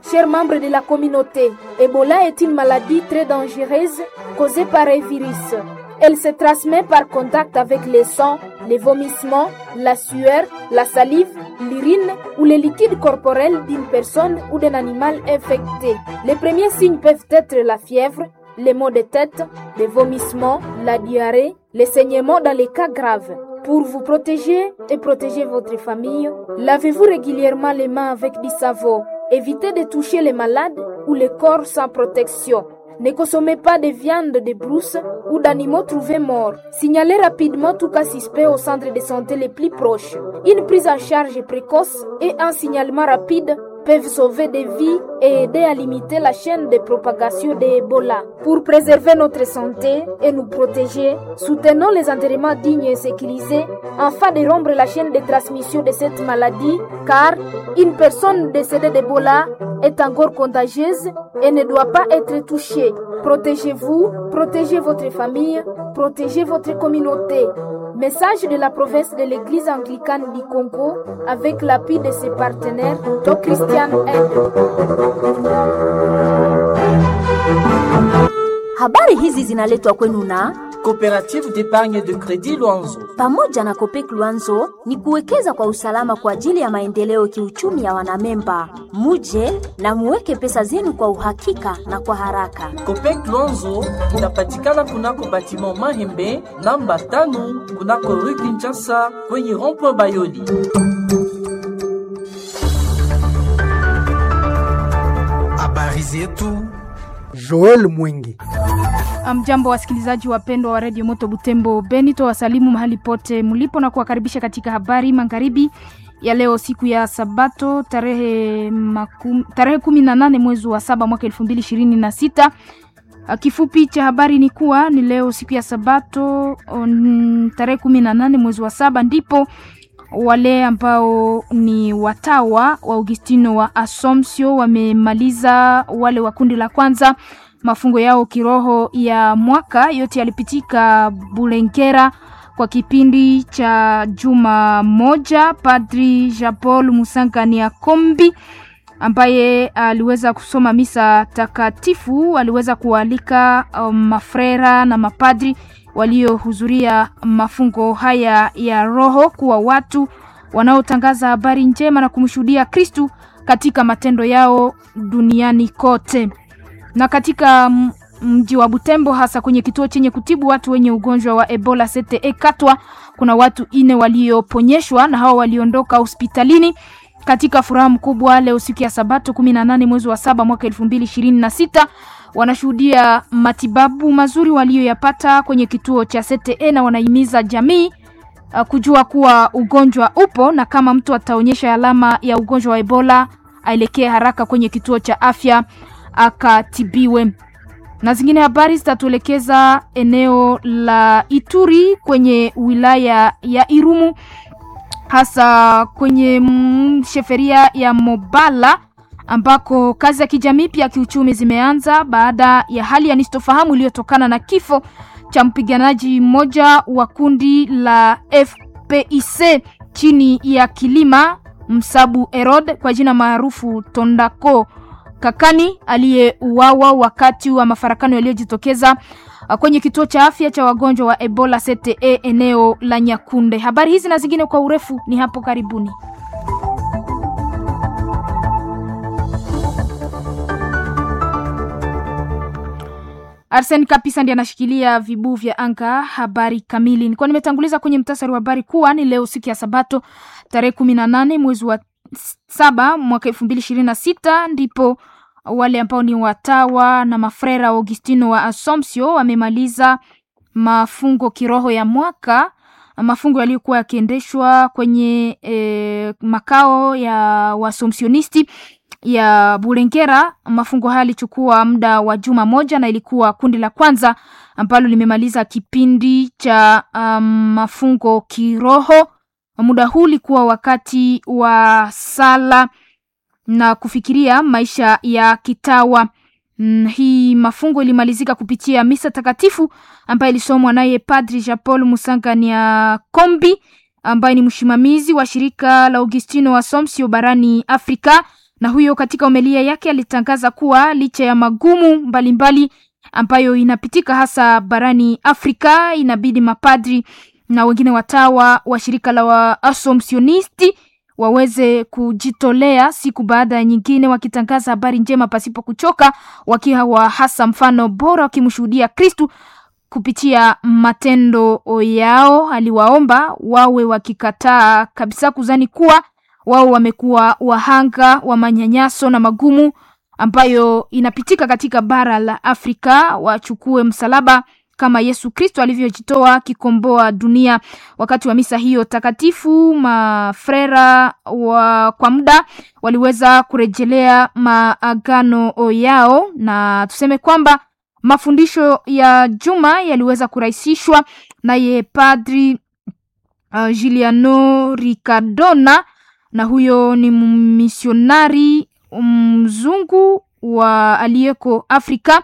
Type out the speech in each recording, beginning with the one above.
Chers membres de la communauté, Ebola est une maladie très dangereuse causée par un virus. Elle se transmet par contact avec les sangs, les vomissements, la sueur, la salive, l'urine ou les liquides corporels d'une personne ou d'un animal infecté. Les premiers signes peuvent être la fièvre, les maux de tête, les vomissements, la diarrhée, les saignements dans les cas graves. Pour vous protéger et protéger votre famille, lavez-vous régulièrement les mains avec du savon. Évitez de toucher les malades ou les corps sans protection. Ne consommez pas de viande de brousse ou d'animaux trouvés morts. Signalez rapidement tout cas suspect au centre de santé les plus proches. Une prise en charge précoce et un signalement rapide peuvent sauver des vies et aider à limiter la chaîne de propagation de Ebola. Pour préserver notre santé et nous protéger, soutenons les enterrements dignes et sécurisés afin de rompre la chaîne de transmission de cette maladie car une personne décédée d'Ebola est encore contagieuse et ne doit pas être touchée. Protégez-vous, protégez votre famille, protégez votre communauté. Message de la province de l'église anglicane du Congo avec l'appui de ses partenaires, Do Christian Aid. Habari hizi zinaletwa kwenu na Coopérative d'épargne de crédit Luanzo. pamoja na Kopek Luanzo ni kuwekeza kwa usalama kwa ajili ya maendeleo kiuchumi ya wanamemba. Muje na muweke pesa zenu kwa uhakika na kwa haraka. Copec Luanzo inapatikana kunako batiment Mahembe namba tano kunako rue Kinshasa kwenye rond-point Bayoli. Habari zetu Joel Mwingi. Mjambo wasikilizaji wapendwa wa redio Moto Butembo Benito, wasalimu mahali pote mlipo na kuwakaribisha katika habari magharibi ya leo, siku ya Sabato tarehe makum, tarehe kumi na nane mwezi wa saba mwaka elfu mbili ishirini na sita. Kifupi cha habari ni kuwa ni leo siku ya Sabato on, tarehe kumi na nane mwezi wa saba ndipo wale ambao ni watawa wa Augustino wa Assumption wamemaliza wale wa kundi la kwanza mafungo yao kiroho ya mwaka. Yote yalipitika Bulengera kwa kipindi cha juma moja. Padri Jean Paul Musangania Kombi ambaye aliweza kusoma misa takatifu aliweza kualika um, mafrera na mapadri waliohudhuria mafungo haya ya roho kuwa watu wanaotangaza habari njema na kumshuhudia Kristu katika matendo yao duniani kote. Na katika mji wa Butembo, hasa kwenye kituo chenye kutibu watu wenye ugonjwa wa Ebola CTE Katwa, kuna watu ine walioponyeshwa na hao waliondoka hospitalini katika furaha mkubwa leo siku ya Sabato 18 mwezi wa saba mwaka 2026 wanashuhudia matibabu mazuri walioyapata kwenye kituo cha CTE na wanahimiza jamii uh, kujua kuwa ugonjwa upo na kama mtu ataonyesha alama ya ugonjwa wa Ebola aelekee haraka kwenye kituo cha afya akatibiwe. Na zingine habari zitatuelekeza eneo la Ituri kwenye wilaya ya Irumu hasa kwenye sheferia ya Mobala ambako kazi za kijamii pia kiuchumi zimeanza baada ya hali ya nisitofahamu iliyotokana na kifo cha mpiganaji mmoja wa kundi la FPIC chini ya kilima Msabu Erod kwa jina maarufu Tondako Kakani aliyeuawa wakati wa mafarakano yaliyojitokeza kwenye kituo cha afya cha wagonjwa wa Ebola CTE eneo la Nyakunde. Habari hizi na zingine kwa urefu ni hapo karibuni. Arsen Kapisa ndiye anashikilia vibuu vya anga. Habari kamili nilikuwa nimetanguliza kwenye mtasari wa habari kuwa ni leo siku ya Sabato tarehe kumi na nane mwezi wa saba mwaka elfu mbili ishirini na sita ndipo wale ambao ni watawa na mafrera Augustino wa Assumption wamemaliza mafungo kiroho ya mwaka, mafungo yaliyokuwa yakiendeshwa kwenye e, makao ya Waassumptionisti ya Bulengera. Mafungo haya yalichukua muda wa juma moja na ilikuwa kundi la kwanza ambalo limemaliza kipindi cha um, mafungo kiroho. Muda huu ulikuwa wakati wa sala na kufikiria maisha ya kitawa. Mm, hii mafungo ilimalizika kupitia misa takatifu ambayo ilisomwa naye Padri Jean Paul Musangania Kombi ambaye ni msimamizi wa shirika la Augustino wa Assumption barani Afrika na huyo katika homilia yake alitangaza kuwa licha ya magumu mbalimbali mbali ambayo inapitika hasa barani Afrika, inabidi mapadri na wengine watawa wa shirika la Waasomsionisti waweze kujitolea siku baada ya nyingine, wakitangaza habari njema pasipo kuchoka, wakiwa hasa mfano bora, wakimshuhudia Kristu kupitia matendo yao. Aliwaomba wawe wakikataa kabisa kuzani kuwa wao wamekuwa wahanga wa manyanyaso na magumu ambayo inapitika katika bara la Afrika, wachukue msalaba kama Yesu Kristo alivyojitoa kikomboa dunia. Wakati wa misa hiyo takatifu, mafrera wa kwa muda waliweza kurejelea maagano yao, na tuseme kwamba mafundisho ya juma yaliweza kurahisishwa naye Padri uh, Giuliano Riccardona, na huyo ni misionari mzungu wa aliyeko Afrika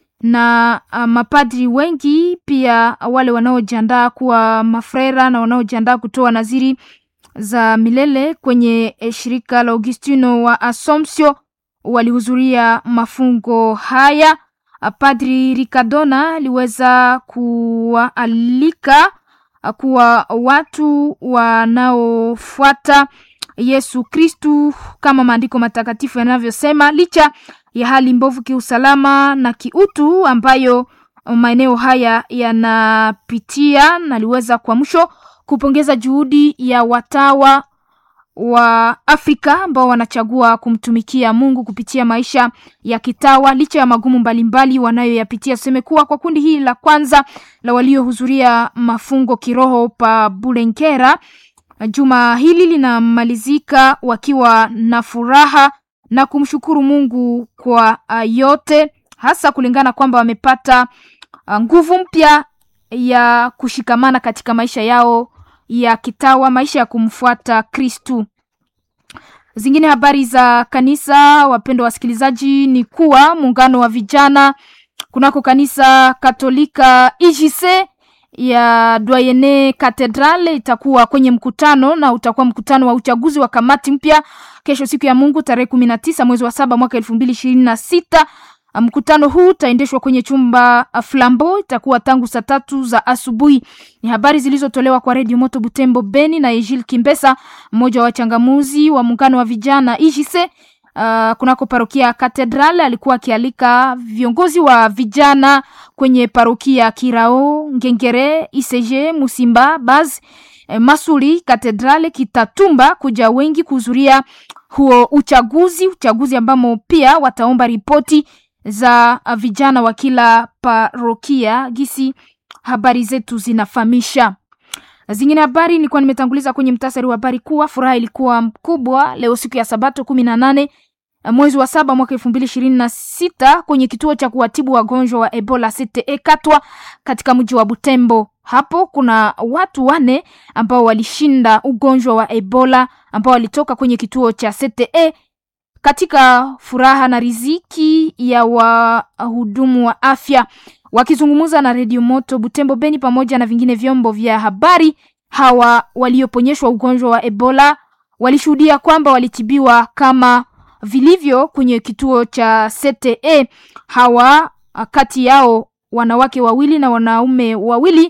na uh, mapadri wengi pia wale wanaojiandaa kuwa mafrera na wanaojiandaa kutoa naziri za milele kwenye shirika la Augustino wa Assumption walihudhuria mafungo haya. Padri Ricardona aliweza kuwaalika kuwa watu wanaofuata Yesu Kristu kama maandiko matakatifu yanavyosema, licha ya hali mbovu kiusalama na kiutu ambayo maeneo haya yanapitia. Naliweza kwa mwisho kupongeza juhudi ya watawa wa Afrika ambao wanachagua kumtumikia Mungu kupitia maisha ya kitawa licha ya magumu mbalimbali wanayoyapitia. Tuseme kuwa kwa kundi hili la kwanza la waliohudhuria mafungo kiroho pa Bulenkera, juma hili linamalizika wakiwa na furaha na kumshukuru Mungu kwa yote, hasa kulingana kwamba wamepata nguvu mpya ya kushikamana katika maisha yao ya kitawa, maisha ya kumfuata Kristu. Zingine habari za kanisa, wapendwa wasikilizaji, ni kuwa muungano wa vijana kunako kanisa Katolika IJC ya Doyene Cathedral itakuwa kwenye mkutano na utakuwa mkutano wa uchaguzi wa kamati mpya kesho, siku ya Mungu tarehe kumi na tisa mwezi wa saba mwaka elfu mbili ishirini na sita. Mkutano huu utaendeshwa kwenye chumba Flambo, itakuwa tangu saa tatu za asubuhi. Ni habari zilizotolewa kwa Redio Moto Butembo Beni na Ejil Kimbesa, mmoja wa wachangamuzi wa muungano wa vijana IJC uh, kunako parokia Katedral. Alikuwa akialika viongozi wa vijana kwenye parokia Kirao, Ngengere, Iseje, Musimba, Baz, eh, Masuli, Katedral, Kitatumba kuja wengi kuhudhuria huo uchaguzi, uchaguzi ambamo pia wataomba ripoti za vijana wa kila parokia gisi habari zetu zinafahamisha. Zingine habari nilikuwa nimetanguliza kwenye mtasari wa habari kuwa furaha ilikuwa mkubwa leo siku ya Sabato kumi na nane mwezi wa saba mwaka elfu mbili ishirini na sita kwenye kituo cha kuwatibu wagonjwa wa Ebola CTE Katwa katika mji wa Butembo. Hapo kuna watu wane ambao walishinda ugonjwa wa Ebola ambao walitoka kwenye kituo cha CTE katika furaha na riziki ya wahudumu wa afya. Wakizungumza na redio Moto Butembo Beni pamoja na vingine vyombo vya habari, hawa walioponyeshwa ugonjwa wa Ebola walishuhudia kwamba walitibiwa kama vilivyo kwenye kituo cha CTE. Hawa kati yao wanawake wawili na wanaume wawili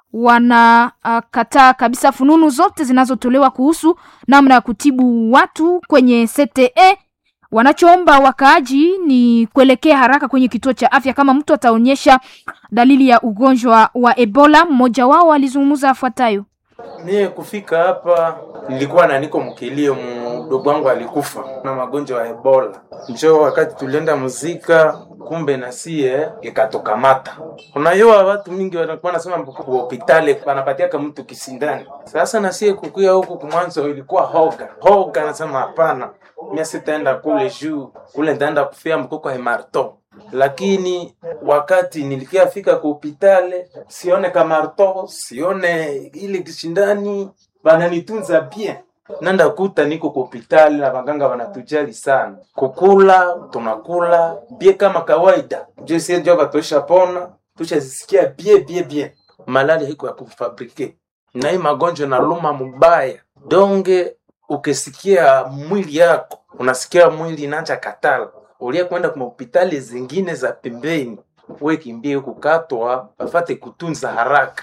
wanakataa uh, kabisa fununu zote zinazotolewa kuhusu namna ya kutibu watu kwenye CTE. Wanachoomba wakaaji ni kuelekea haraka kwenye kituo cha afya kama mtu ataonyesha dalili ya ugonjwa wa Ebola. Mmoja wao alizungumza afuatayo. Mie kufika hapa nilikuwa na niko mkilio, mdogo wangu alikufa na magonjwa ya Ebola. Njo wakati tulienda muzika, kumbe na sie ikatokamata. Unajua watu mingi wanakuwa nasema hospitali wanapatiaka mtu kisindani. Sasa na sie kukuya huku kumwanzo ilikuwa hoga hoga, nasema hapana, mimi sitaenda kule juu kule, nitaenda kufia mkoko hemarto lakini wakati nilikiafika ku hospitali sione kamarto sione ile kishindani, bananitunza bien. Nanda kuta niko ku hospitali na baganga wanatujali sana, kukula tunakula bie kama kawaida, je sie ndio batosha pona tushazisikia bie bie bie. Malali hiko ya kufabrike na hii magonjwa na luma mubaya donge ukisikia mwili yako unasikia mwili inacha katala ulia kwenda kwa hospitali zingine za pembeni we kimbie kukatwa wafate kutunza haraka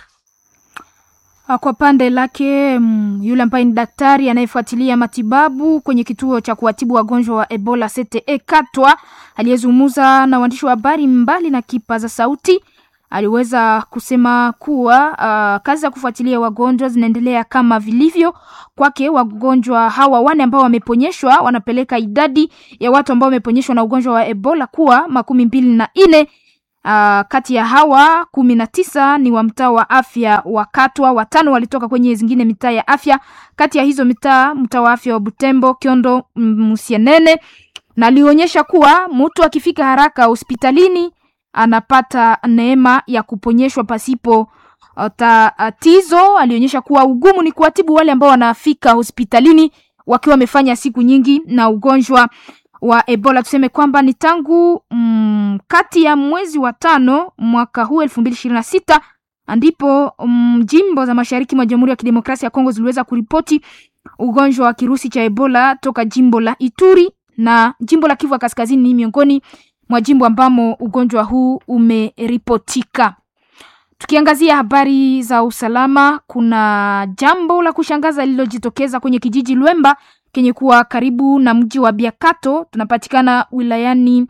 Ah, Kwa pande lake mm, yule ambaye ni daktari anayefuatilia matibabu kwenye kituo cha kuwatibu wagonjwa wa Ebola CTE Katwa, aliyezungumza na waandishi wa habari mbali na kipaza sauti, aliweza kusema kuwa uh, kazi za kufuatilia wagonjwa zinaendelea kama vilivyo. Kwake wagonjwa hawa wane ambao wameponyeshwa wanapeleka idadi ya watu ambao wameponyeshwa na ugonjwa wa Ebola kuwa makumi mbili na nne. Uh, kati ya hawa kumi na tisa ni wa mtaa wa afya wa Katwa, watano walitoka kwenye zingine mitaa ya afya. Kati ya hizo mitaa, mtaa wa afya wa Butembo, Kiondo, mm, Musienene, na alionyesha kuwa mtu akifika haraka hospitalini anapata neema ya kuponyeshwa pasipo uh, tatizo. Alionyesha kuwa ugumu ni kuwatibu wale ambao wanafika hospitalini wakiwa wamefanya siku nyingi na ugonjwa wa Ebola. Tuseme kwamba ni tangu mm, kati ya mwezi wa tano mwaka huu elfu mbili ishirini na sita ndipo mm, jimbo za mashariki mwa Jamhuri ya Kidemokrasia ya Kongo ziliweza kuripoti ugonjwa wa kirusi cha Ebola toka jimbo la Ituri na jimbo la Kivu ya Kaskazini ni miongoni mwa jimbo ambamo ugonjwa huu umeripotika. Tukiangazia habari za usalama, kuna jambo la kushangaza lililojitokeza kwenye kijiji Lwemba kenye kuwa karibu na mji wa Biakato, tunapatikana wilayani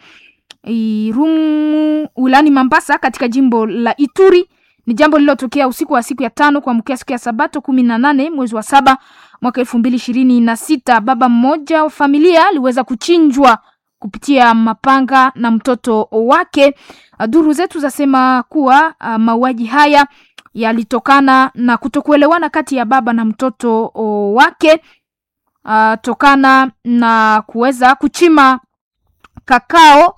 Irumu, wilayani Mambasa katika jimbo la Ituri. Ni jambo lililotokea usiku wa siku ya tano kuamkia siku ya Sabato kumi na nane mwezi wa saba mwaka elfu mbili ishirini na sita. Baba mmoja wa familia aliweza kuchinjwa kupitia mapanga na mtoto wake. Duru zetu zasema kuwa uh, mauaji haya yalitokana na kutokuelewana kati ya baba na mtoto o, wake uh, tokana na kuweza kuchima kakao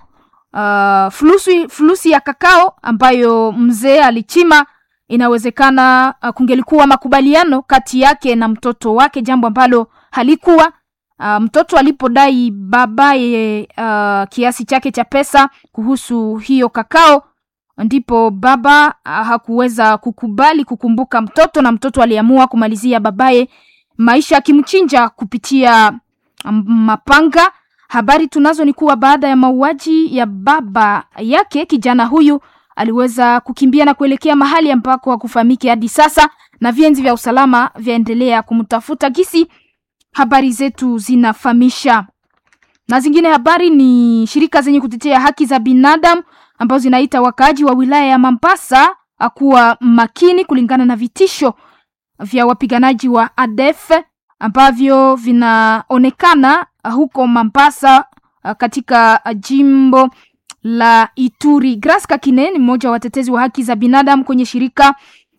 uh, fulusi, fulusi ya kakao ambayo mzee alichima. Inawezekana uh, kungelikuwa makubaliano kati yake na mtoto wake, jambo ambalo halikuwa. Uh, mtoto alipodai babaye uh, kiasi chake cha pesa kuhusu hiyo kakao, ndipo baba uh, hakuweza kukubali kukumbuka mtoto, na mtoto aliamua kumalizia babaye maisha akimchinja kupitia um, mapanga. Habari tunazo ni kuwa baada ya mauaji ya baba yake, kijana huyu aliweza kukimbia na kuelekea mahali ambako hakufahamiki hadi sasa, na vienzi vya usalama vyaendelea kumtafuta gisi habari zetu zinafahamisha. Na zingine habari ni shirika zenye kutetea haki za binadamu ambazo zinaita wakaaji wa wilaya ya Mambasa kuwa makini kulingana na vitisho vya wapiganaji wa ADF ambavyo vinaonekana huko Mambasa katika jimbo la Ituri. Grace Kakine ni mmoja wa watetezi wa haki za binadamu kwenye shirika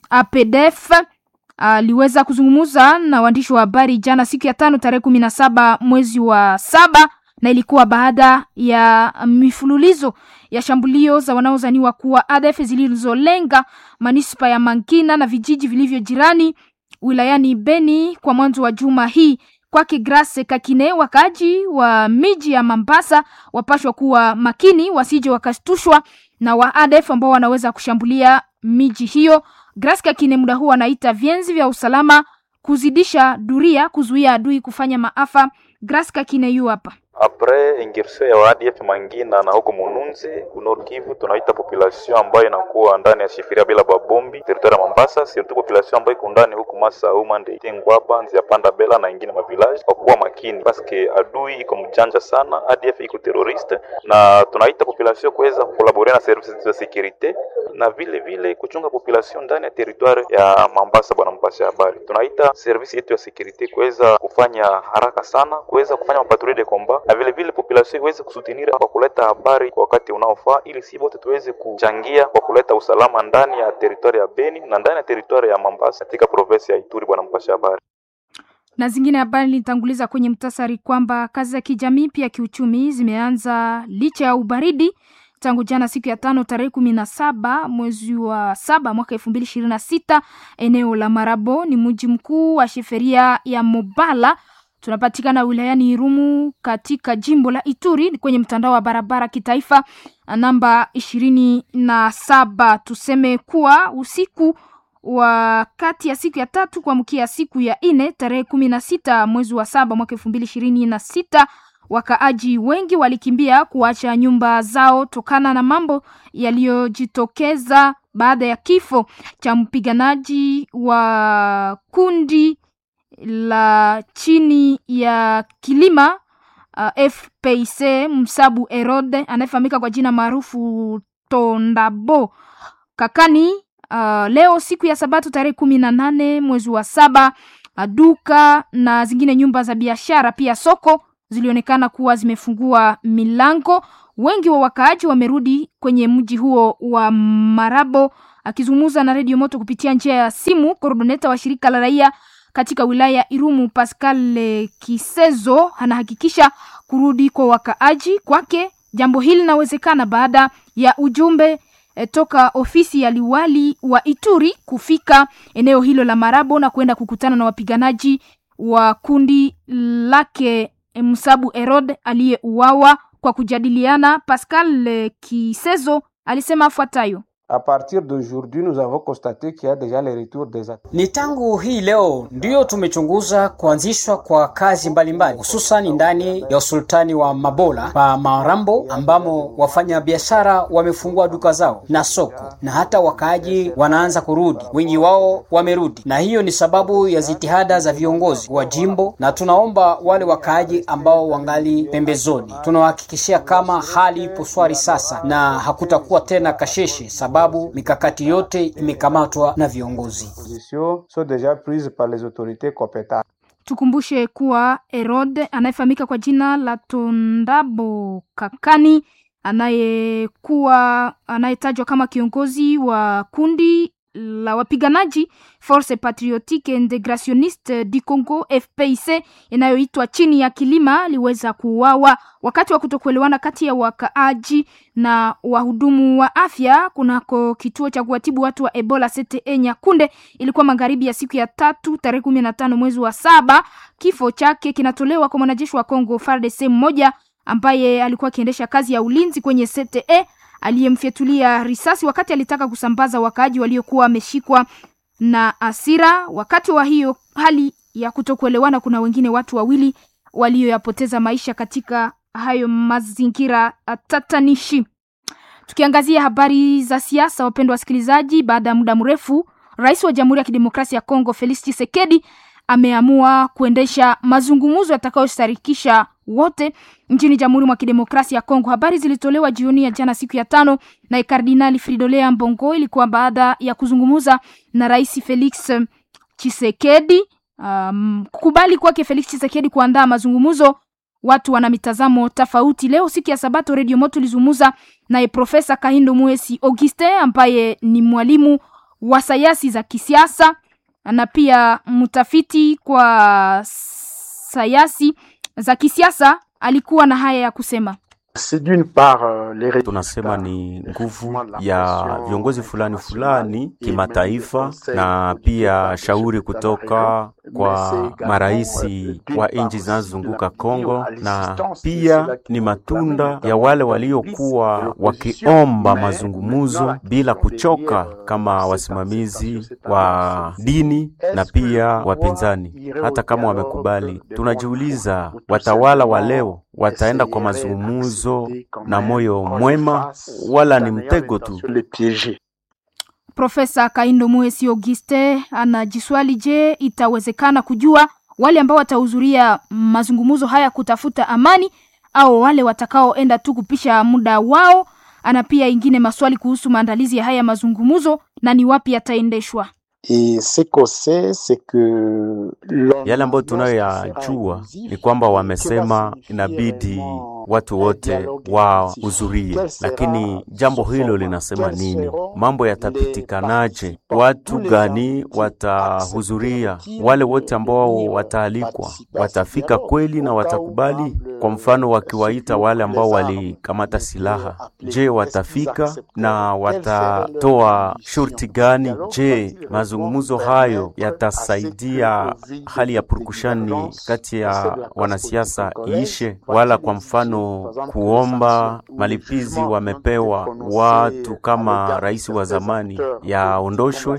APDF aliweza uh, kuzungumza na waandishi wa habari jana siku ya tano tarehe kumi na saba mwezi wa saba na ilikuwa baada ya mifululizo ya shambulio za wanaozaniwa kuwa ADF zilizolenga manispa ya Mankina na vijiji vilivyo jirani wilayani Beni kwa mwanzo wa juma hii. Kwake Grace Kakine, wakaaji wa miji ya Mambasa wapashwa kuwa makini, wasije wakashtushwa na wa ADF ambao wanaweza kushambulia miji hiyo. Grace Kakine muda huu anaita vienzi vya usalama kuzidisha duria, kuzuia adui kufanya maafa. Grace Kakine yu hapa apres ingirsion ya ADF Mangina na huko Mununzi Nord Kivu, tunaita population ambayo inakuwa ndani ya shifiria bila babombi territoire ya Mambasa, surtout population ambayo iko ndani huko Masa Umande Tengwaba Nzia Panda Bela na ingine mavillage, kwa kuwa makini paske adui iko mjanja sana, ADF iko terroriste, na tunaita population kuweza kukolabore na services za securite na vile vile kuchunga population ndani ya territoire ya Mambasa. Bwana mpasha habari, tunaita service yetu ya securite kuweza kufanya haraka sana, kuweza kufanya mapatrouille de combat na vile vile population iweze kusutinira kwa kuleta habari kwa wakati unaofaa, ili si wote tuweze kuchangia kwa kuleta usalama ndani ya teritwari ya Beni na ndani ya teritwari ya Mambasa katika province ya Ituri. Bwana mpasha habari na zingine habari nilitanguliza kwenye mtasari kwamba kazi za kijamii pia kiuchumi zimeanza licha ya ubaridi tangu jana siku ya tano tarehe kumi na saba mwezi wa saba mwaka elfu mbili ishirini na sita eneo la Marabo ni mji mkuu wa sheferia ya Mobala tunapatikana wilayani Irumu katika jimbo la Ituri kwenye mtandao wa barabara kitaifa namba ishirini na saba. Tuseme kuwa usiku wa kati ya siku ya tatu kuamkia siku ya nne tarehe kumi na sita mwezi wa saba mwaka elfu mbili ishirini na sita wakaaji wengi walikimbia kuacha nyumba zao tokana na mambo yaliyojitokeza baada ya kifo cha mpiganaji wa kundi la chini ya kilima uh, FPC Msabu Erode anayefahamika kwa jina maarufu Tondabo Kakani. Uh, leo siku ya Sabato tarehe kumi na nane mwezi wa saba, uh, duka na zingine nyumba za biashara pia soko zilionekana kuwa zimefungua milango. Wengi wa wakaaji wamerudi kwenye mji huo wa Marabo. Akizungumza na redio Moto kupitia njia ya simu, koordoneta wa shirika la raia katika wilaya ya Irumu Pascal Kisezo anahakikisha kurudi kwa wakaaji. Kwake jambo hili linawezekana baada ya ujumbe e, toka ofisi ya liwali wa Ituri kufika eneo hilo la Marabo na kwenda kukutana na wapiganaji wa kundi lake Msabu Erod aliyeuawa kwa kujadiliana. Pascal Kisezo alisema afuatayo: A partir d'aujourd'hui nous avons constaté qu'il y a déjà le retour des attaques. Ni tangu hii leo ndiyo tumechunguza kuanzishwa kwa kazi mbalimbali hususan ndani ya usultani wa Mabola pa Marambo ambamo wafanya biashara wamefungua duka zao na soko na hata wakaaji wanaanza kurudi, wengi wao wamerudi, na hiyo ni sababu ya jitihada za viongozi wa jimbo, na tunaomba wale wakaaji ambao wangali pembezoni, tunawahakikishia kama hali ipo swari sasa na hakutakuwa tena kasheshe sababu mikakati yote imekamatwa na viongozi. Positions sont déjà prises par les autorités compétentes. Tukumbushe kuwa Herod anayefahamika kwa jina la Tondabo Kakani anayekuwa anayetajwa kama kiongozi wa kundi la wapiganaji Force Patriotique Integrationniste du Congo FPIC inayoitwa chini ya kilima aliweza kuuawa wakati wa kutokuelewana kati ya wakaaji na wahudumu wa afya kunako kituo cha kuwatibu watu wa Ebola CTE Nyakunde. Ilikuwa magharibi ya siku ya tatu tarehe kumi na tano mwezi wa saba. Kifo chake kinatolewa kwa mwanajeshi wa Congo FARDC mmoja ambaye alikuwa akiendesha kazi ya ulinzi kwenye CTE aliyemfyatulia risasi wakati alitaka kusambaza wakaaji waliokuwa wameshikwa na asira. Wakati wa hiyo hali ya kutokuelewana, kuna wengine watu wawili walioyapoteza maisha katika hayo mazingira tatanishi. Tukiangazia habari za siasa, wapendwa wasikilizaji, baada ya muda mrefu, rais wa Jamhuri ya Kidemokrasia ya Kongo Felix Tshisekedi ameamua kuendesha mazungumzo yatakayostarikisha wote nchini Jamhuri mwa Kidemokrasia ya Kongo. Habari zilitolewa jioni ya jana siku ya tano na Kardinali Fridolin Ambongo. Ilikuwa baada ya kuzungumza na Rais Felix Tshisekedi. Um, kukubali kwake Felix Tshisekedi kuandaa mazungumzo, watu wana mitazamo tofauti. Leo siku ya Sabato, Radio Moto ilizungumza naye Profesa Kahindo Muesi Augustin ambaye ni mwalimu wa sayansi za kisiasa na pia mtafiti kwa sayansi za kisiasa. Alikuwa na haya ya kusema. Tunasema ni nguvu ya viongozi fulani fulani kimataifa, na pia shauri kutoka kwa maraisi wa nchi zinazozunguka Kongo, na pia ni matunda ya wale waliokuwa wakiomba mazungumzo bila kuchoka, kama wasimamizi wa dini na pia wapinzani. Hata kama wamekubali, tunajiuliza watawala wa leo wataenda kwa mazungumzo na moyo mwema wala ni mtego tu? Profesa Kaindo Muesi Auguste anajiswali, je, itawezekana kujua wale ambao watahudhuria mazungumzo haya kutafuta amani au wale watakaoenda tu kupisha muda wao? Ana pia ingine maswali kuhusu maandalizi ya haya mazungumzo na ni wapi yataendeshwa. Yale ambayo tunayoyajua ni kwamba wamesema inabidi watu wote wahudhurie, lakini jambo hilo linasema nini? Mambo yatapitikanaje? Watu gani watahudhuria? Wale wote ambao wataalikwa watafika kweli na watakubali? Kwa mfano, wakiwaita wale ambao walikamata silaha, je, watafika na watatoa shurti gani? Je, mazungumzo hayo yatasaidia hali ya purukushani kati ya wanasiasa iishe? Wala kwa mfano mfano kuomba malipizi wamepewa watu kama rais wa zamani yaondoshwe.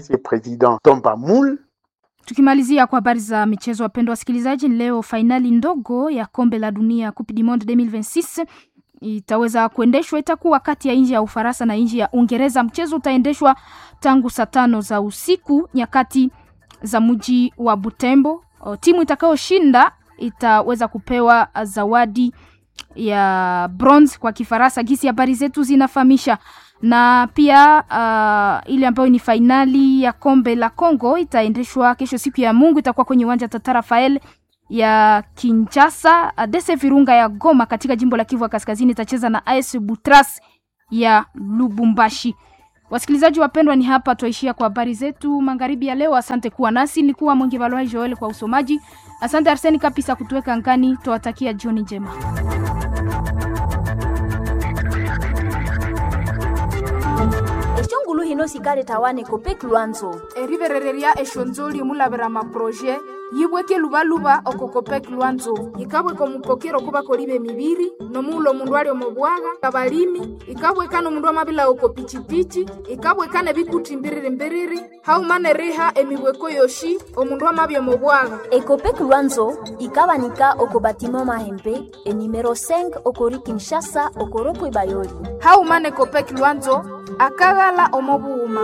Tukimalizia kwa habari za michezo, wapendwa wasikilizaji, leo fainali ndogo ya kombe la dunia Coupe du Monde 2026 itaweza kuendeshwa. Itakuwa kati ya nchi ya Ufaransa na nchi ya Uingereza. Mchezo utaendeshwa tangu saa tano za usiku nyakati za mji wa Butembo. O, timu itakayoshinda itaweza kupewa zawadi ya bronze kwa Kifaransa, gisi habari zetu zinafahamisha na pia uh, ile ambayo ni fainali ya kombe la Congo itaendeshwa kesho siku ya Mungu, itakuwa kwenye uwanja Tata Rafael ya Kinshasa. Dese Virunga ya Goma katika jimbo la Kivu ya Kaskazini itacheza na AS Butras ya Lubumbashi. Wasikilizaji wapendwa, ni hapa tuishia kwa habari zetu magharibi ya leo. Asante kuwa nasi, nilikuwa Mwingi Valwai Joel kwa usomaji. Asante Arseni Kapisa kutuweka ngani. Tuwatakia jioni njema. eshongulu hino sikale tawane kopek lwanzo eriverereria eshonzoli mulavera maproje yibweke luvaluva okokopek lwanzo yikabweka omupokero kuvakoliva emiviri nomuula omundu ali omubwaga abalimi ikabweka nomundu amavila oko pichipichi ikabweka nebikuti mbiriri-mbiriri haumane riha emibweko yoshi omundu amavya omubwaga ekopek lwanzo ikabanika oko batima mahembe enimero 5 okori kinshasa okoropo bayoli haumane kopek lwanzo akaghala omobuuma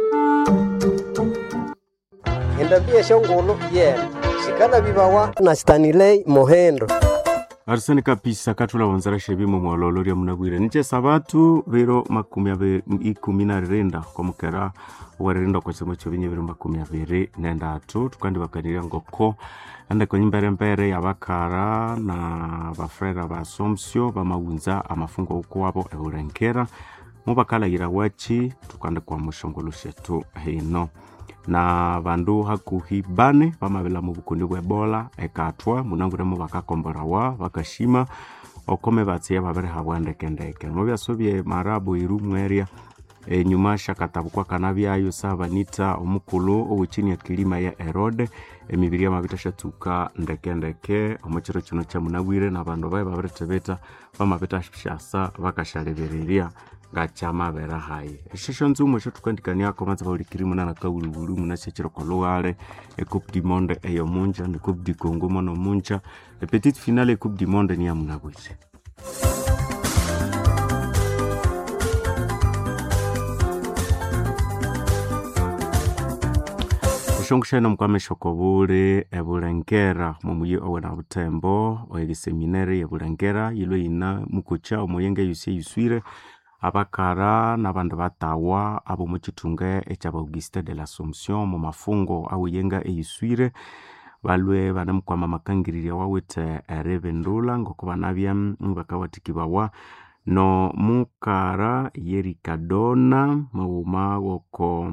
endabia shongolo yena shikala bibawa na stanilei mohendo arisani kapisa katula wanzara shebimo mwaloloria munabwire niche sabatu biro makumi abe ikumi na rirenda kwa mukera waririnda kwa chimo cho binye biro makumi abiri nendatu tukandi bakanira ngoko ande kwenye mbere mbere ya bakara na bafrera ba somsio bamawunza amafungo uko wabo eburengera mubakalagira wachi tukande kwa mushongolo shetu hino na bandu hakuhi bane bamabila mu bukundi bwa ebola ekatwa munanguremo bakakomborawa bakashima okome batsiya babereha bwandekendeke mubyasubye marabu iru mweria enyuma shakatabukwa kana byayo sabanita omukulu owechini ya kilima ya erode emibiri yamabita shatuka ndekendeke omukiro kino kyamunabwire na bandu baye babiretebeta bamabita shasa bakashalebereria ngachamabera hayi eshesho nzumo esho tukandikaniako manza baulikiri muna na kaulubulu muna shechero kolugale ecoupe du monde eyo munja ne coupe du congo mono munja e petite finale ecoupe du monde ni ya munabwire ushongushana mukwameshoko buli ebulengera mumuyi owena butembo oyegiseminari ebulengera yilwe yina mukucha omuyenge yusi yuswire abakara nabandu batawa abo muchitunga ekyaba auguste de l'assomption mu mafungo awiyenga eyiswire balwe banamukwama makangiriria wawite erebendula ngoko banabya bakawatikibawa no mukara yerikadona mauma woko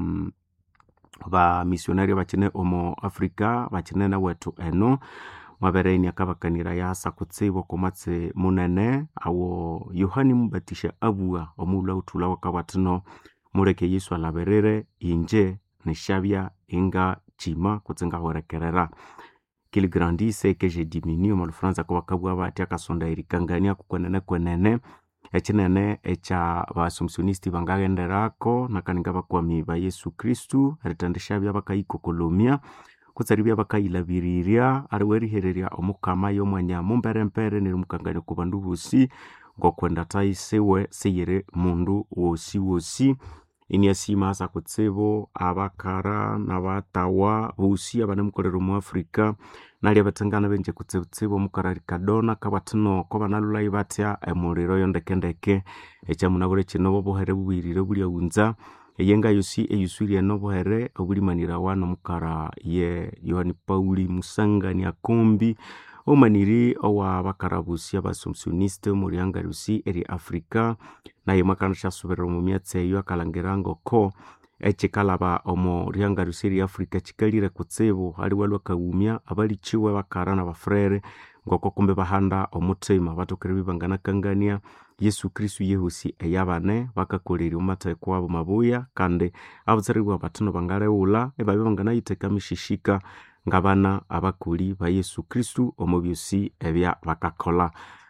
ba misionari bakine omo africa bakine na wetu eno mwabereni akabakanira yasa kutsibo komatse munene awo yohani mubatisha abua omula utula wakawatino muleke yesu alaberere inje nishabya inga chima kutsenga horekerera qu'il grandisse que je diminue mu lufaransa ko bakabwa bati akasonda irikangania kukwenene kwenene ekinene ekya basomsionisti bangagenderako nakaninga bakwami ba yesu kristu eritendeshabya bakayikokolomia kutsaribya bakayilabiriria ariwerihereria omukama y'omwanya mumperempere nirimukangania ku bandu bosi ngokwenda taisiwe seyiri mundu wosi wosi iniasima asa kutsibu abakara nabatawa bosi abanemukolera omu afrika nali abatengana benje kutsibutsibu omukara rikadona kabatino ko banalulai batya emuliro yondekendeke ekyamunabure kino bobuhere bubwirire buliaunza eyenga yosi eyuswirye nobuhere obulimanirawa nomukara ye yohani pauli musangani akombi omaniri owa bakarabusi abasomsioniste omurianga rusi eri afrika naye mwakana syasuberera omu myatsi eyo akalangira ngoko ekikalaba omu rianga rusi eri afrika kikalire kutsibu aliwe lwakawumya abalichiwe bakara na bafrere ngoko kumbe bahanda omutima batokere bibanganakangania yesu kristu yehosi eyabane bakakolera omumatheko abo mabuya kandi abutsaribwa batino bangaleghula ebabya banganayithekamishishika ngabana abakoli ba yesu kristu omu byosi ebya bakakola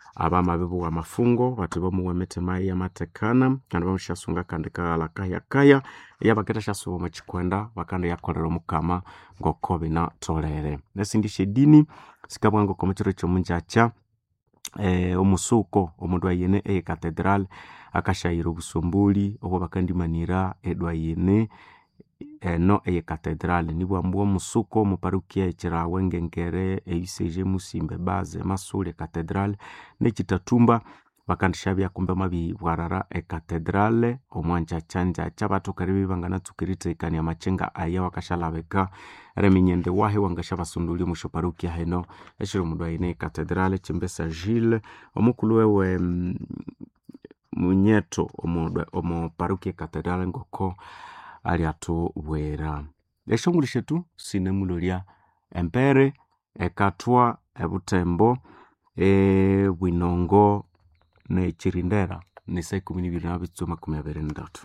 abamabibu wa mafungo bati bomuwemete mai yamatekana kandi bamushasunga kandi kaghala kayakaya eyabaketa shasuba omuchikwenda bakanda yakolera omukama ngoko binatolere nesindi shedini sikabwa ngoko muchiro kyomunjacha eh, omusuko omundu ayene eye cathedral akashayira obusumbuli obwo bakandimanira edwa yene eno eye cathedral nibwambwa omusuko muparukia echirawe ngengere eiseje musimbe baze masule cathedral nechitatumba bakandishabya kumbe mabibwarara ekatedrale omwanjachanjacha batu karibi banganatsukiritekania machenga aya wakashalabeka reminyende wahe wangashabasunduli mushoparukia heno eshiri omundu aine ekatedrale chimbesa gile omukulu wewe mm, munyeto omu omu parukia ekatedrale ngoko ali atubwera eshonguli shetu sinemulolya empere ekatwa ebutembo ebwinongo nechirindera ni saa ikumi nibiri na bitsu makumi abiri ndatu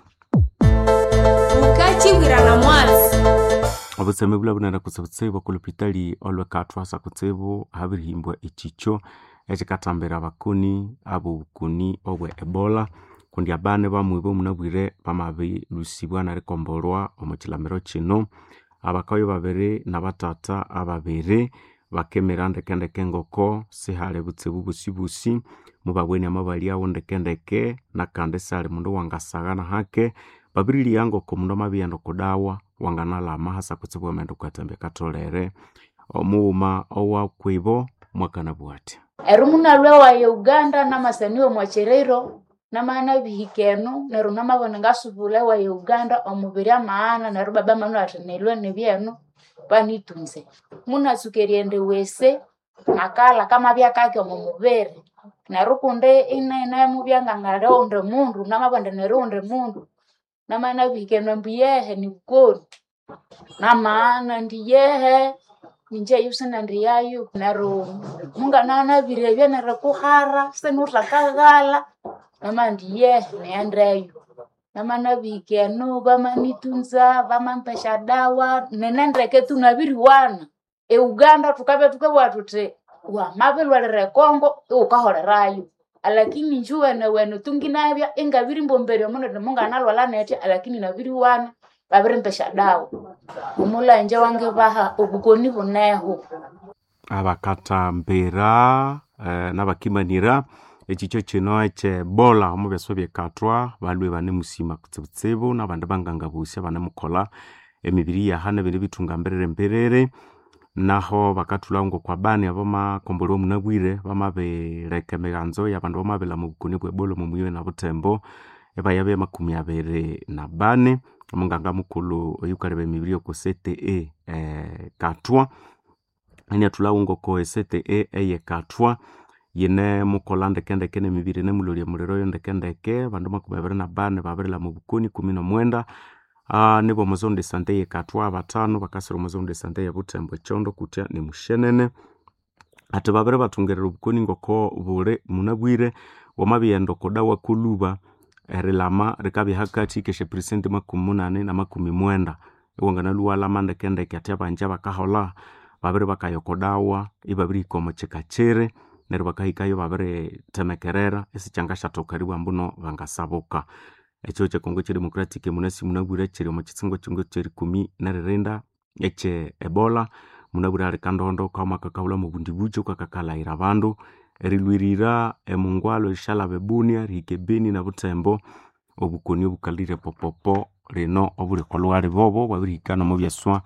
ukachibwira na mwasi obutseme bula bunene kutse butsibu okulupitali olwekatwasa kutsibu habirihimbwa echicho echikatambira abakuni abo bukuni obwe ebola kundi abane bamwibo munabwire bamabilusibwa narikombolwa omukilamiro kino abakayo babiri nabatata ababiri bakemera ndekendeke ngoko sihali butsibu busibusi mubabweni amabaliawo ndekendeke nakandi sali mundu wangasagana hake babiriliya ngoko mundu amabiyenda okudawa wanganalama hasa kutsibu amenda kwatambya katolere omuwuma owakwibo mwakana bwatya erumuna lwewaye uganda namasaniwe mwacherero namana bihikenu neru namabone ngasubula ewaye uganda omubiri amaana neru baba manu ati nilwe nibyenu panitunze munasukeriende wese nakala kama byakake omu mubiri neru kundi inene mubyangangale unde mundu namabonde neru unde mundu namana bihikenu mbuyehe nibukoni namaana ndiyehe ninje yusina ndiyayu neru munganana birebye neru kuhara senutakaghala nama ndiyehe neyendeyo namana bihikenu bamanitunza bamampesha dawa nenendeke tunabiriwana euganda tukabe tukabwa tuti wamabilwalire kongo iwukaholerayo alakini njuwene wene tunginabya ingabiri mbomberya munene munganalwala netya alakini nabiriwana babirimpesha dawa omulanje wange baha obukoni buneho abakatambira eh, nabakimanira echicho kino ekyebola omu byaso byekatwa balwe bane musima kutsibutsibu nabandi bangangabusya banemukola emibiri yaha nebindi bitunga mberere mberere naho bakathulha ngokwa bani abamakombole omunabwire bamabireka emiganzo yabandu bamabila mu bukoni bwebola omu muyiwe na butembo ebayabya makumi abiri na bane omunganga mukulu oyukaleba emibiri oku cte eh, katwa eniathulhawo ngoko esete eyekatwa yine mukola ndekendeke nemibiri nemulolya muliro yo ndekendeke bandu makumi abiri na bane babirila mu bukoni kumi nomwenda uh, nibo omuzondo esante yekatwa batano bakasira omuzondo esante yebutembo ekyondo kutya nimushenene ati babiri bathungerera obukoni ngoko buli munabwire wamabiyenda okudawa kuluba erilama rikabya hakati keshe presenti makumi munane na makumi mwenda iwanganaluwalama ndekendeke ati abanja bakahola babiri bakayokodawa ibabirihika omu kika kiri neryo bakahikayo babiritemekerera esikyanga shathokaribwa mbuno bangasabuka ekyo kyekongo kyedemocratic munasi munabwire kiri omu kitsingo kingo kyerikumi neririnda ekye ebola munabwire ali kandondo kauma kakahulha mu bundi bukyo kakakalayira abandu erilwirira emungwalo eshalaba ebunia rihika ebeni na butembo obukoni obukalire popopo lino obulikolwali bobo bwabirihika nomu byaswa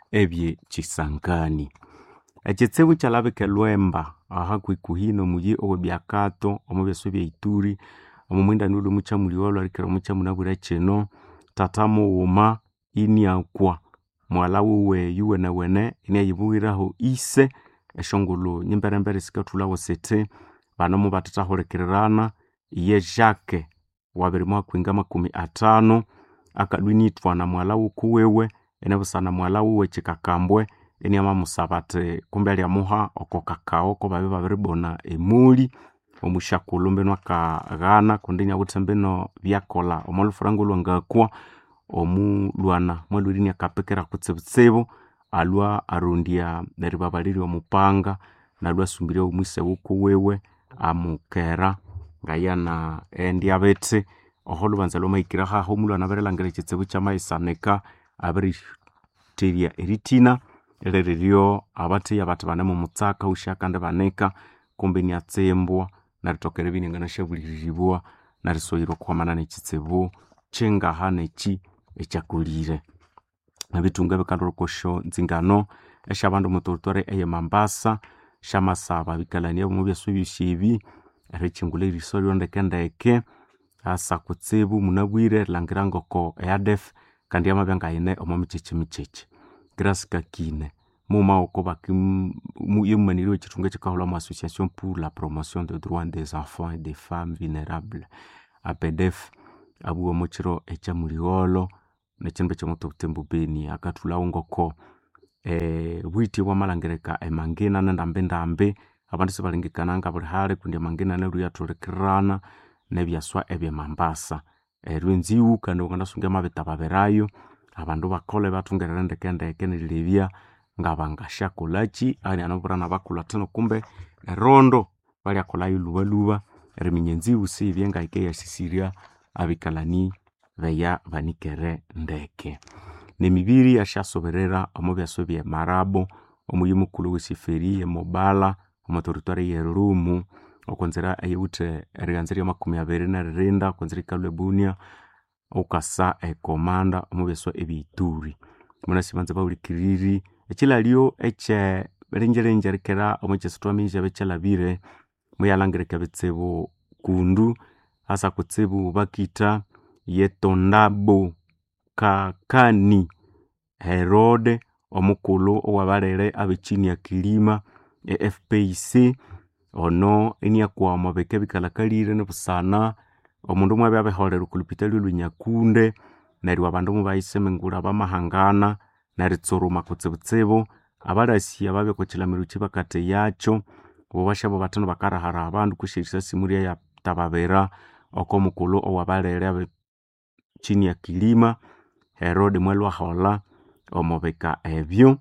ebyekisangani ekitsibu kyalabika elwemba aha kwikuhina omuyi owebyakato omu byaswa byeituri omu mwindani uli omukyamuli olwarikira omukyamunabwire kino tata mughuma iniakwa mwala wuwe yuwenewene iniayibughiraho ise eshongulu nyimberembere sikathulhawo sithi banomu bathathahulikirirana iye jake wabiri mwakwinga makumi atano akalwinithwa na mwala wukuwiwe enebusana mwala wuwe kikakambwe eniamamusaba ati kumbe alyamuha oko kakao ko babi babiribona emuli omushakulhu mbino akaghana kundi iniawithe mbino byakolha omwalhufurango olwangakwa omulwana mwalhwere iniakapikira kutsibutsibu alwa arondya eribabalirya omupanga nalwa asumbirya omwise wukuwiwe amukera ngayana endia betse oho lubanza lwamaikira haho mulwana aberelangire ekitsibu kyamaisanika aberiteria eritina eleriryo abatheya bathi bane mumutsaka ushakande banika kumbe niatsembwa naritokera ebiningana shabuliribwa narisoyirwa okuhwamana nekitsibu kyengaha neki ekyakulire ebitunga bikandorokosho nzingano eshabandu mutoritware eye mambasa shamasaba bikalania bimwe byasu byosyebi erikyingula eriso lyondekendeke asa kutsibu munabwire langira ngoko eadef kandi yamabya ngayine omo mikyekyi mikyekyi grâce kakine mumaoko yemumaniriwe ekitunga ekikahulha mu association pour la promotion de droit des enfants et des femmes vulnérables apedef abuwa mukiro ekyamuligholo nekindu ekyomutobutembu beni akathulawo ngoko eh, bwiti bwamalangirika emangina nendambendambe abandu sibalengekananga buli hali kundi emangina neryo yathulikirana nebyaswa ebyemambasa eryo enziwu kandi wangandasunga amabita babirayo abandu bakolhe bathungerere ndekendeke nerilebya ngabangashakolaki ani anabulhana bakulhu athinu kumbe erondo balyakolhayo lhubalhuba eriminya enziwu siyibye ngahika yasisirya abikalani beya banikere ndeke nemibiri yashasoberera omu byaso bye marabo omuyi mukulhu wesiferi emobala omuteritwari yerumu okwenzira eyiwuthe erighanza ryamakumi abiri neririnda okwenzira ikalhwa ebunia ukasa ekomanda omu byaso ebyituri munasibanza bawulikiriri ekilalyo ekye ringiringi rikera omu kyesithwaminya ekyalhabire muyalhangirika ebitsibu kundu asa kutsibu bakitha yetondabo kakani herode omukulhu owabalere abechini ya kilima e fpc ono iniakwa omu bika ebikalhakalire nibusana omundu mwabya abiholera okulupitali olwenyakunde neryo abandu mubayisemengulha bamahangana neritsuruma kutsibutsibu abalasi ababya okwakilamiro kyibakatheyakyo bo basyabo bathinu bakarahara abandu kwisi erisasimu lyayatababira okomukulhu owabalere abe chini ya kilima herode mwalwaholha omu bika ebyo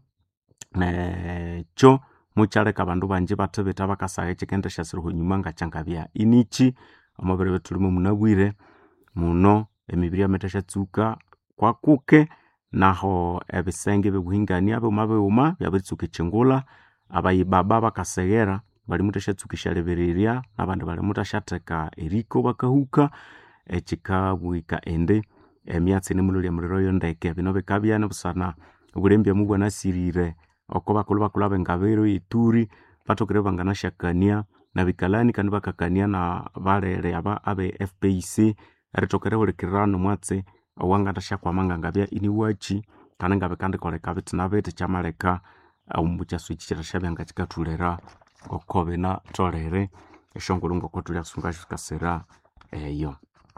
nekyo mukyaleka abandu banji bathibitha bakasagha ekyikendisyasira nyuma ngakyangabya iniki omubiro ebyathulimu munabwire muno emibiri yamaitha syatsuka kwakuke naho ebisenge byobuhingania bighuma bighuma byabiritsuka ekyingulha abayibaba bakaseghera balimuthasyatsuka esyalebererya nabandi balimuthasyateka eriko bakahuka ekikabwika indi emyatsi nimulholya muliro yondeke bino bikabya nibusana obulembya mubwanasirire oko bakulhu bakulhu abengabiro yeturi bathokere banganasyakania nabikalani kandi bakakania na balere aba abe fpc erithoka erihulikirira omwatsi owanganasyakwama ngangabya iniwaki kandi ngabikandikoleka bithi na bithi kyamaleka omukyasu eki kyirasyabya ngakikathulira ngoko binatholere esyongulhu ngoko thulyasunga sikasira eyo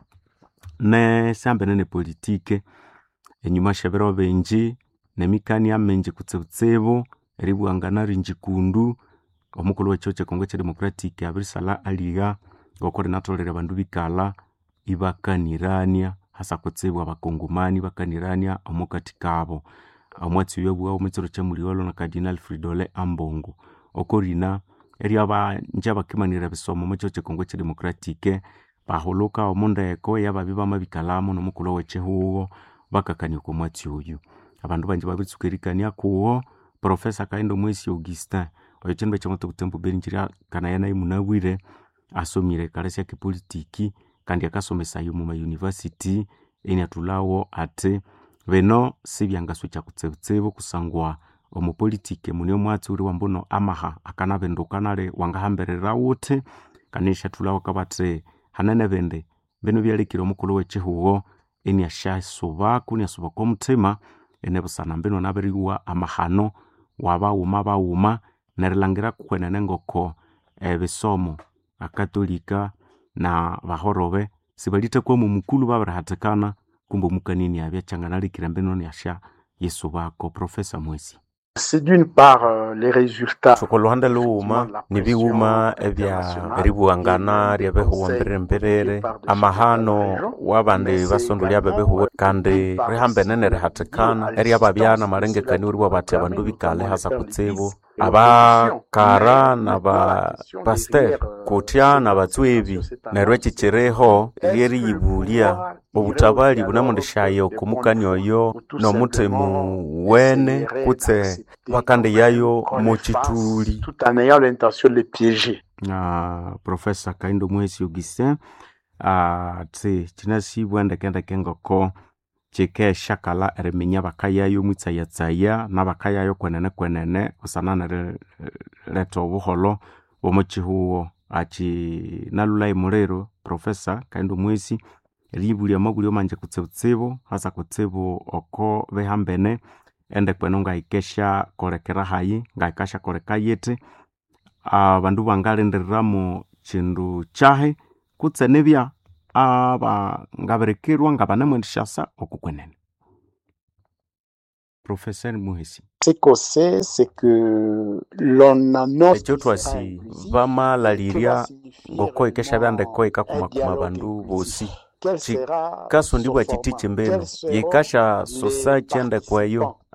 nesyambene nepolitike enyuma syebiro bingi nemikania mingi kutsibutsibu eribwangana ringi kundu omukulhu wekihugho kyekongo ekyedemocratic abirisalha aligha ngoko rinatholere abandu bikalha ibakanirania hasa kutsibu abakongomani bakanirania omukati kabo omwatsi oyo abughawo omwekiro kyamuligholo na cardinal fridole ambongo oko rina eryabanji abakimanira ebisomo omwekihugho kyekongo ekyedemocratic bahulhuka omundeko eyababya bamabikalhamu nomukulhu wekihugho bakakania okwa mwatsi oyu abandu banji babiritsuka erikania kuwo profesa kahindo mwesi augustin oyo kyindu ekyamutobutembu beni kyiryakanaya nayu munabwire asomire ekalasi akepolitiki kandi akasomesaya omu mayunivasity eniathulhawo athi bino sibyangaswikya kutsibutsibu kusangwa omupolitiki muni omwatsi owuli wambuno amaha akanabinduka nali wangahambirira wuthi kandi isyathulhawo akabathi hanene bindi bino byalekire omukulhu wekihugho iniasyasubako iniasuba omuthima enibusana mbino nabirighuwa amahano wabaghuma baghuma nerilhangira kwenene ngoko ebisomo akatolika na bahorobe sibalithakwamo omukulhu babirihathikana kumbe omukania iniabya kyanganalekire mbino iniasya yisubako profesa mwesi C'est d'une part euh, les résultats. thukulhuhande lughuma nibighuma ebya eribughangana ryabehuwa mbirire amahano wabandi basondolya bebehuwe kandi rihambene nerihathikana eryababyana malengekania oriwa bathi abandu bikale hasa kutsibu abakara na bapaster kutya na batswebi neryo ekyikyiriho lyeriyibulya obutabali bunamundishayo okumukani oyo nomutemu wene kutse bakandeyayo mukituli tout en ayant l'intention de les piéger. uh, profesa kaindo mwesi augustin uh, tsi kinasibwa ndekendeke ngoko kikeshakala eriminya bakayayo mwitsayatsaya nabakayayo kwenene kwenene busana nerileta obuholo bwomukihuwo aki nalulai muliro profesa kaindo mwesi eriyibulya amabulyo manje kutsibutsibu hasa kutsibu oko behambene ende kwenu ngahikesha kolekera hayi ngahikasha koleka yiti abandu bangalindiriramu kindu kyahi kutse nibya aba ngabirikirwa ngabanemwendishasa okukwenene professeur muhesi Ce qu'on sait, c'est que l'on annonce ekyo twasi bamalalirya ngoko ikesha byandeko ikakumakuma bandu bosi quel sera kasundibwa son kiti format, kimbelu quels seront yikasha les sosa kyendekweyo